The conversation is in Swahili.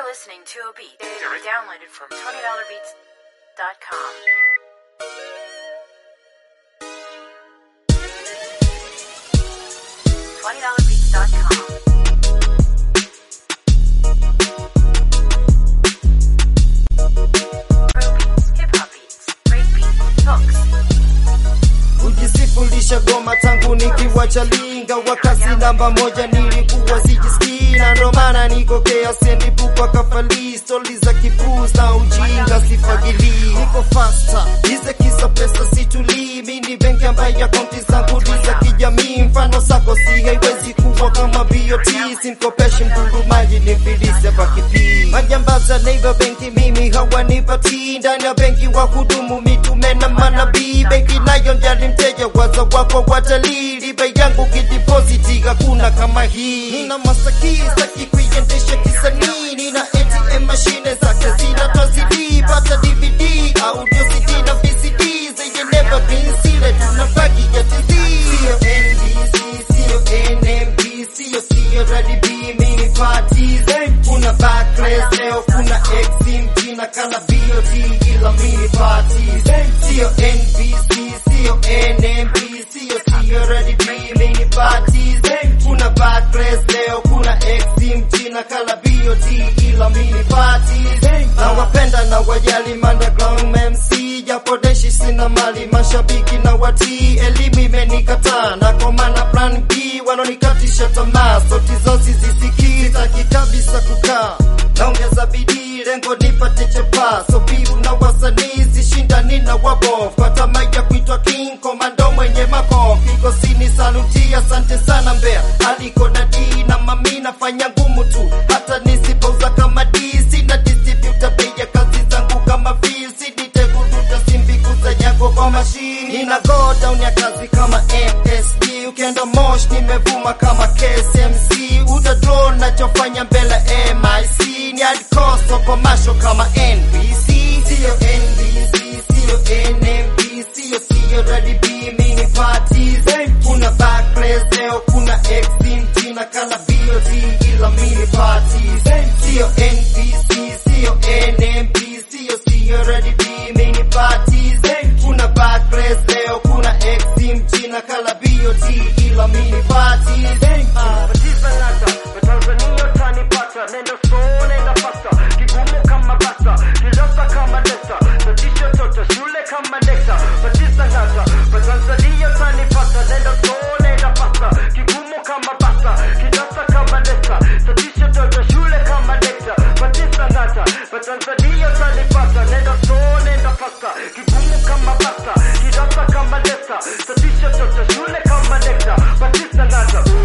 listening to a beat downloaded from $20beats.com. $20beats.com. Pro beats, hip hop beats, break beats, hooks. kujisifulisha goma tangu nikiwa chalinga wakasi namba moja nilikuwa sijisikii na ndo maana nikokea sendipukwa kafali stori za kipuz na ujinga sifagilii niko fasta ize kisa pesa situlii mini benki ambaye akaunti zangu ni za kijamii mfano sako si haiwezi kuwa kama BOT simkopeshi mdundu maji ni mfilisi hapa kipii majambaza neighbor benki mimi hawanipatii ndani ya benki wa hudumu mitume na manabii benki nayo njali mteja waza wako watalii riba yangu kidipositi hakuna kama hii nina masaki staki kuiendesha kisanii nina ATM mashine zake zinatozidi pata DVD audio CD na VCD zenye never been sealed tunabaki ya TZ sio NBC sio NMB sio sio RDB mini parties kuna backless leo kuna XMG na kana BOT ila mini parties sio NBC sio NMB sio sio RDB mini parties kuna backless leo kuna XMG na kala BOT ila mini parties na wapenda na wajali underground MC japo deshi sina mali mashabiki na watii elimu imenikataa na kwa maana plan B wanonikatisha tamaa sauti zosi zisikii sitaki kabisa kukaa naongeza bidii lengo nipate chapa so piu na wasanii sishindani na wabof kwa tamaa ya kuitwa king komando mwenye makof kikosini saluti asante sana mbea aliko dadi na mami nafanya ngumu tu hata nisipouza kama d sina distributor bei ya kazi zangu kama feel siditeguduta simbikuza yako kwa mashini nina go down ya kazi kama MSD ukienda mosh nimevuma kama KSMC utadro nachofanya mbele MIC ni hardcore so commercial kama NBC sio NBC sio NMB sio sio RDB mini parties kuna backless leo kuna XMG na kana BOT ila mini parties sio NBC sio NMB sio sio RDB mini parties kuna backless leo kuna XMG na kala BOT ila mini parties Ah. Batiza nata, Watanzania utanipata, nenda slow, nenda faster, kigumu kama basa, kirasa kama desta, tatisho toto, shule kama nekta. Batiza nata, Watanzania utanipata, nenda slow, nenda faster, kigumu kama basa, kirasa kama desta, tatisho toto, shule kama nekta. Batiza nata, Watanzania utanipata, nenda slow, nenda faster, kigumu kama basa, kirasa kama desta, tatisho toto, shule kama nekta. Batiza nata,